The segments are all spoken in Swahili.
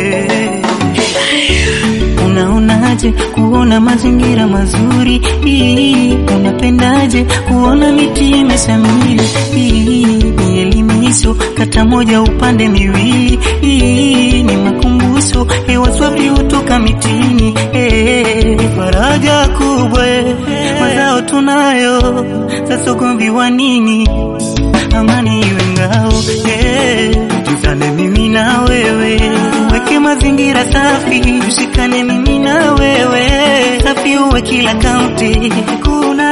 eh. Unaonaje kuona mazingira mazuri? Ii, Unapendaje kuona miti imeshamiri? Ii, Ni elimisho kata moja upande miwili. Ii, Ni makumbusho hewa safi hutoka mitini. Eh, Faraja kubwa eh, mazao tunayo sasa, ugomvi wa nini? Amani iwe ngao eh, tuzane mimi na wewe, weke mazingira safi, tushikane mimi na wewe, safi uwe kila kaunti, kuna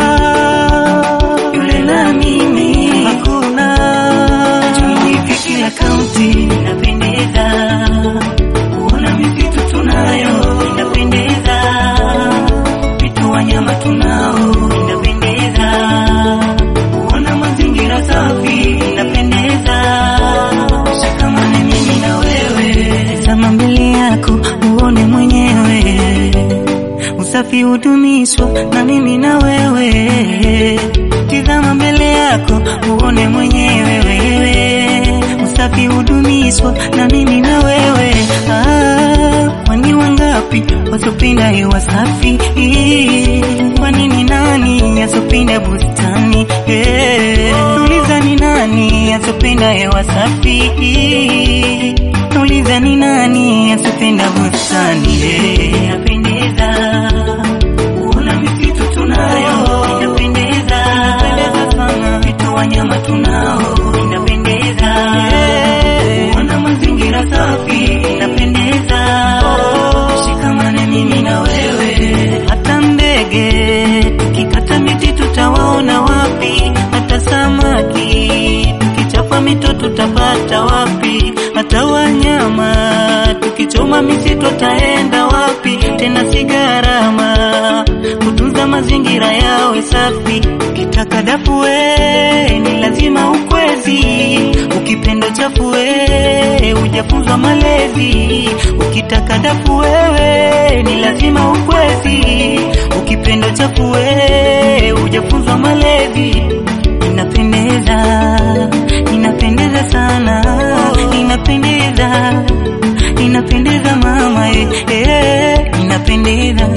yule na mimi, hakuna tumwike kila kaunti, inapendeza kuona misitu tunayo, inapendeza vitu wanyama tunao, inapendeza kuona mazingira safi, inapendeza shikamane mimi na wewe, tazama mbele yako uone mwenyewe, usafi hudumishwa na mimi na wewe, tizama mbele yako uone mwenyewe wewe, usafi hudumishwa na mimi na wewe ah, kwani wangapi wasopenda hewa safi? Kwa nini nani asopenda bustani? Eh, Nauliza ni nani asopenda hewa safi? Nauliza ni nani asopenda bustani? Eh, Inapendeza kuona misitu tunayo, inapendeza sana vitu wanyama tunao, inapendeza kuona mazingira safi, inapendeza shikamane mimi na wewe, hata ndege tukikata miti tutawaona wapi? Hata samaki tukichapa mito tutapata wapi? Hata wanyama tukichoma misitu taenda wapi? Tena si gharama kutunza mazingira yawe safi. Ukitaka dafu we ni lazima ukwezi, ukipenda chafu we hujafunzwa malezi. Ukitaka dafu wewe ni lazima ukwezi, ukipenda chafu we hujafunzwa malezi. Inapendeza, inapendeza sana, inapendeza, inapendeza mama eh, eh, inapendeza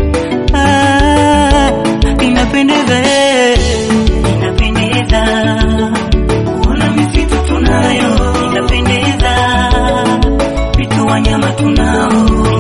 ah, inapendeza eh, inapendeza kuona misitu tunayo, inapendeza vitu wanyama tunao,